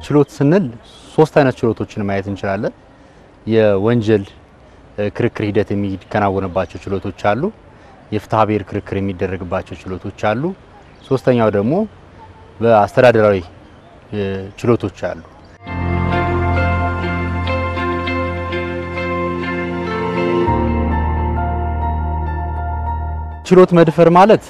ችሎት ስንል ሶስት አይነት ችሎቶችን ማየት እንችላለን። የወንጀል ክርክር ሂደት የሚከናወንባቸው ችሎቶች አሉ። የፍትሐ ብሔር ክርክር የሚደረግባቸው ችሎቶች አሉ። ሶስተኛው ደግሞ በአስተዳደራዊ ችሎቶች አሉ። ችሎት መድፈር ማለት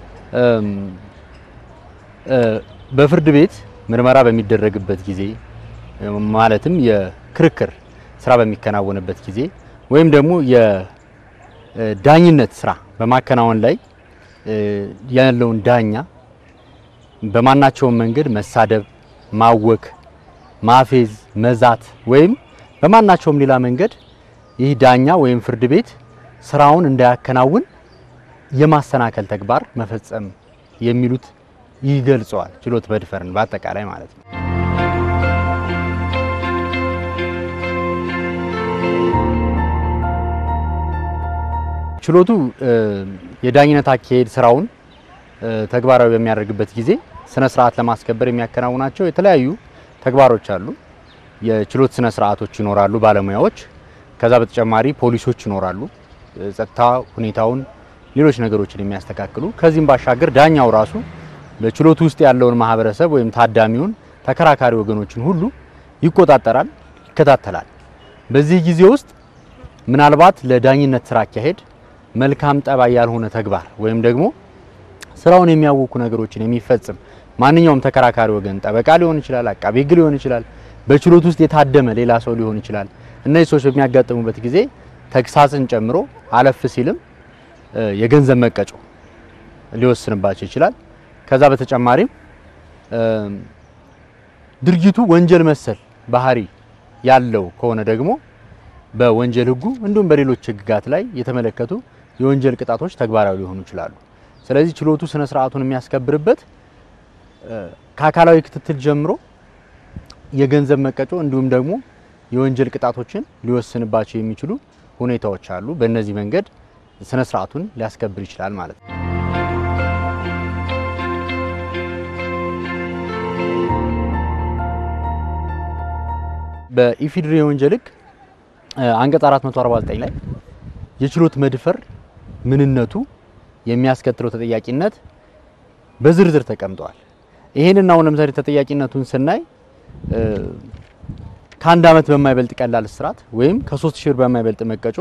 በፍርድ ቤት ምርመራ በሚደረግበት ጊዜ ማለትም የክርክር ስራ በሚከናወንበት ጊዜ ወይም ደግሞ የዳኝነት ስራ በማከናወን ላይ ያለውን ዳኛ በማናቸውም መንገድ መሳደብ፣ ማወክ፣ ማፌዝ፣ መዛት ወይም በማናቸውም ሌላ መንገድ ይህ ዳኛ ወይም ፍርድ ቤት ስራውን እንዳያከናውን የማሰናከል ተግባር መፈጸም የሚሉት ይገልጸዋል። ችሎት መድፈርን በአጠቃላይ ማለት ነው። ችሎቱ የዳኝነት አካሄድ ስራውን ተግባራዊ በሚያደርግበት ጊዜ ስነ ስርዓት ለማስከበር የሚያከናውናቸው የተለያዩ ተግባሮች አሉ። የችሎት ስነ ስርዓቶች ይኖራሉ፣ ባለሙያዎች። ከዛ በተጨማሪ ፖሊሶች ይኖራሉ፣ ጸጥታ ሁኔታውን ሌሎች ነገሮችን የሚያስተካክሉ። ከዚህም ባሻገር ዳኛው ራሱ በችሎቱ ውስጥ ያለውን ማህበረሰብ ወይም ታዳሚውን፣ ተከራካሪ ወገኖችን ሁሉ ይቆጣጠራል፣ ይከታተላል። በዚህ ጊዜ ውስጥ ምናልባት ለዳኝነት ስራ አካሄድ መልካም ጠባይ ያልሆነ ተግባር ወይም ደግሞ ስራውን የሚያውኩ ነገሮችን የሚፈጽም ማንኛውም ተከራካሪ ወገን ጠበቃ ሊሆን ይችላል፣ አቃቤ ሕግ ሊሆን ይችላል፣ በችሎት ውስጥ የታደመ ሌላ ሰው ሊሆን ይችላል። እነዚህ ሰዎች በሚያጋጥሙበት ጊዜ ተግሳጽን ጨምሮ አለፍ ሲልም የገንዘብ መቀጮ ሊወስንባቸው ይችላል። ከዛ በተጨማሪም ድርጊቱ ወንጀል መሰል ባህሪ ያለው ከሆነ ደግሞ በወንጀል ሕጉ እንዲሁም በሌሎች ሕግጋት ላይ የተመለከቱ የወንጀል ቅጣቶች ተግባራዊ ሊሆኑ ይችላሉ። ስለዚህ ችሎቱ ስነ ስርዓቱን የሚያስከብርበት ከአካላዊ ክትትል ጀምሮ የገንዘብ መቀጮ እንዲሁም ደግሞ የወንጀል ቅጣቶችን ሊወስንባቸው የሚችሉ ሁኔታዎች አሉ። በእነዚህ መንገድ ስነ ስርዓቱን ሊያስከብር ይችላል ማለት ነው። በኢፌዴሪ የወንጀል ሕግ አንቀጽ 449 ላይ የችሎት መድፈር ምንነቱ የሚያስከትለው ተጠያቂነት በዝርዝር ተቀምጧል። ይሄንን አሁን ለምሳሌ ተጠያቂነቱን ስናይ ከአንድ ዓመት በማይበልጥ ቀላል እስራት ወይም ከሶስት ሺህ ብር በማይበልጥ መቀጮ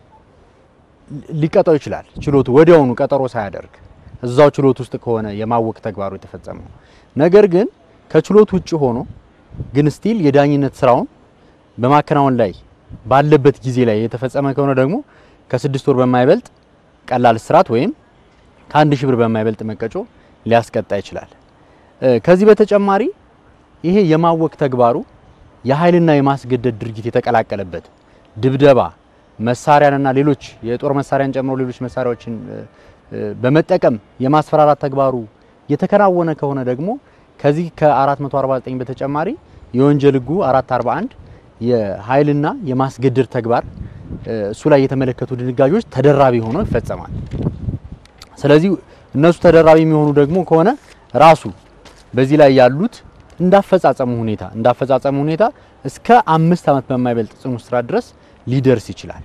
ሊቀጣው ይችላል። ችሎቱ ወዲያውኑ ቀጠሮ ሳያደርግ እዛው ችሎት ውስጥ ከሆነ የማወክ ተግባሩ የተፈጸመው። ነገር ግን ከችሎት ውጭ ሆኖ ግን ስቲል የዳኝነት ስራውን በማከናወን ላይ ባለበት ጊዜ ላይ የተፈጸመ ከሆነ ደግሞ ከስድስት ወር በማይበልጥ ቀላል እስራት ወይም ከአንድ ሺህ ብር በማይበልጥ መቀጮ ሊያስቀጣ ይችላል። ከዚህ በተጨማሪ ይሄ የማወክ ተግባሩ የኃይልና የማስገደድ ድርጊት የተቀላቀለበት ድብደባ፣ መሳሪያንና ሌሎች የጦር መሳሪያን ጨምሮ ሌሎች መሳሪያዎችን በመጠቀም የማስፈራራት ተግባሩ የተከናወነ ከሆነ ደግሞ ከዚህ ከ449 በተጨማሪ የወንጀል ሕጉ 441 የኃይልና የማስገደድ ተግባር እሱ ላይ የተመለከቱ ድንጋጌዎች ተደራቢ ሆነው ይፈጸማል። ስለዚህ እነሱ ተደራቢ የሚሆኑ ደግሞ ከሆነ ራሱ በዚህ ላይ ያሉት እንዳፈጻጸሙ ሁኔታ እንዳፈጻጸሙ ሁኔታ እስከ አምስት ዓመት በማይበልጥ ጽኑ እስራት ድረስ ሊደርስ ይችላል።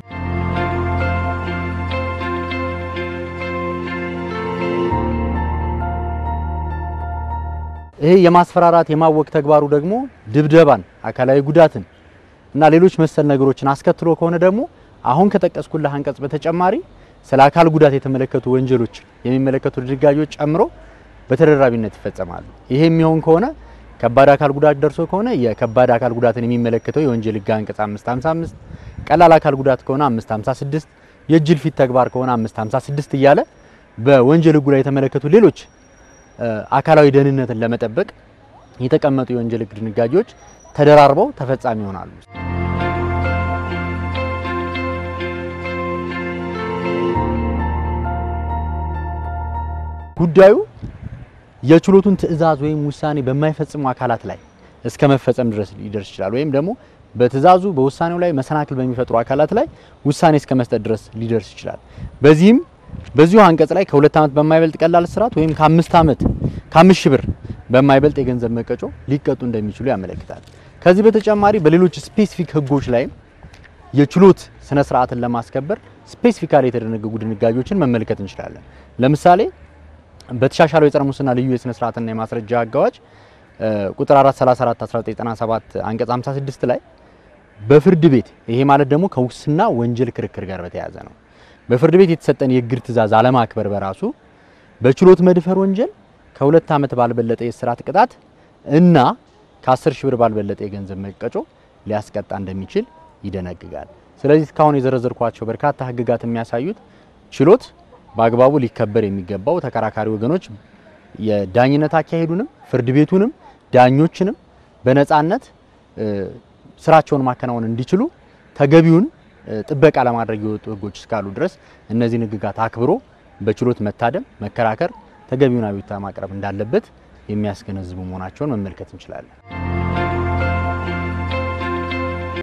ይሄ የማስፈራራት የማወክ ተግባሩ ደግሞ ድብደባን፣ አካላዊ ጉዳትን እና ሌሎች መሰል ነገሮችን አስከትሎ ከሆነ ደግሞ አሁን ከጠቀስኩልህ አንቀጽ በተጨማሪ ስለ አካል ጉዳት የተመለከቱ ወንጀሎች የሚመለከቱ ድንጋጌዎች ጨምሮ በተደራቢነት ይፈጸማሉ። ይሄ የሚሆን ከሆነ ከባድ አካል ጉዳት ደርሶ ከሆነ የከባድ አካል ጉዳትን የሚመለከተው የወንጀል ሕግ አንቀጽ 555፣ ቀላል አካል ጉዳት ከሆነ 556፣ የእጅ ፍት ተግባር ከሆነ 556 እያለ በወንጀል ሕጉ ላይ የተመለከቱ ሌሎች አካላዊ ደህንነትን ለመጠበቅ የተቀመጡ የወንጀል ሕግ ድንጋጌዎች ተደራርበው ተፈጻሚ ይሆናሉ። ጉዳዩ የችሎቱን ትዕዛዝ ወይም ውሳኔ በማይፈጽሙ አካላት ላይ እስከ መፈጸም ድረስ ሊደርስ ይችላል። ወይም ደግሞ በትዕዛዙ በውሳኔው ላይ መሰናክል በሚፈጥሩ አካላት ላይ ውሳኔ እስከ መስጠት ድረስ ሊደርስ ይችላል። በዚህም በዚሁ አንቀጽ ላይ ከሁለት ዓመት በማይበልጥ ቀላል እስራት ወይም ከአምስት ዓመት ከአምስት ሺህ ብር በማይበልጥ የገንዘብ መቀጮ ሊቀጡ እንደሚችሉ ያመለክታል። ከዚህ በተጨማሪ በሌሎች ስፔሲፊክ ህጎች ላይም የችሎት ስነ ስርዓትን ለማስከበር ስፔሲፊካሊ የተደነገጉ ድንጋጌዎችን መመልከት እንችላለን። ለምሳሌ በተሻሻለው የጸረ ሙስና ልዩ የስነ ስርዓትና የማስረጃ ህግ አዋጅ ቁጥር 434 1997 አንቀጽ 56 ላይ በፍርድ ቤት ይሄ ማለት ደግሞ ከሙስና ወንጀል ክርክር ጋር በተያያዘ ነው። በፍርድ ቤት የተሰጠን የእግድ ትዕዛዝ አለማክበር በራሱ በችሎት መድፈር ወንጀል ከሁለት ዓመት ባልበለጠ የእስራት ቅጣት እና ከ10 ሺህ ብር ባልበለጠ የገንዘብ መቀጮ ሊያስቀጣ እንደሚችል ይደነግጋል። ስለዚህ እስካሁን የዘረዘርኳቸው በርካታ ህግጋት የሚያሳዩት ችሎት በአግባቡ ሊከበር የሚገባው ተከራካሪ ወገኖች የዳኝነት አካሄዱንም ፍርድ ቤቱንም ዳኞችንም በነፃነት ስራቸውን ማከናወን እንዲችሉ ተገቢውን ጥበቃ ለማድረግ የወጡ ህጎች እስካሉ ድረስ እነዚህን ህግጋት አክብሮ በችሎት መታደም፣ መከራከር፣ ተገቢውን አቤቱታ ማቅረብ እንዳለበት የሚያስገነዝቡ መሆናቸውን መመልከት እንችላለን።